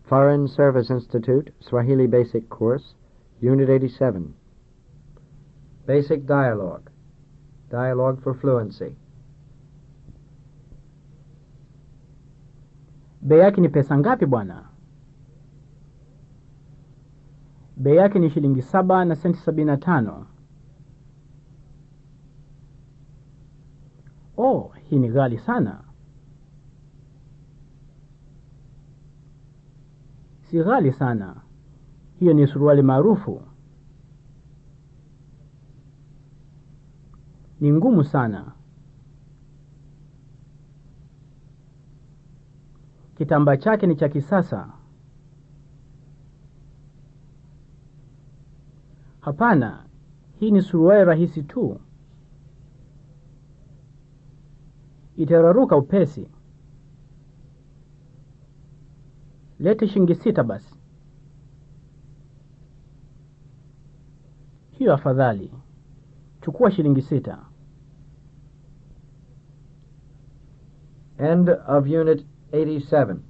Foreign Service Institute, Swahili Basic Course, Unit 87. Basic Dialogue. Dialogue for Fluency. Bei yake ni pesa ngapi bwana? Bei yake ni shilingi saba na senti sabini na tano. Oh, hii ni ghali sana. Si ghali sana. Hiyo ni suruali maarufu. Ni ngumu sana. Kitambaa chake ni cha kisasa. Hapana, hii ni suruali rahisi tu. Itararuka upesi. Lete shilingi sita basi. Hiyo afadhali. Chukua shilingi sita. End of Unit 87.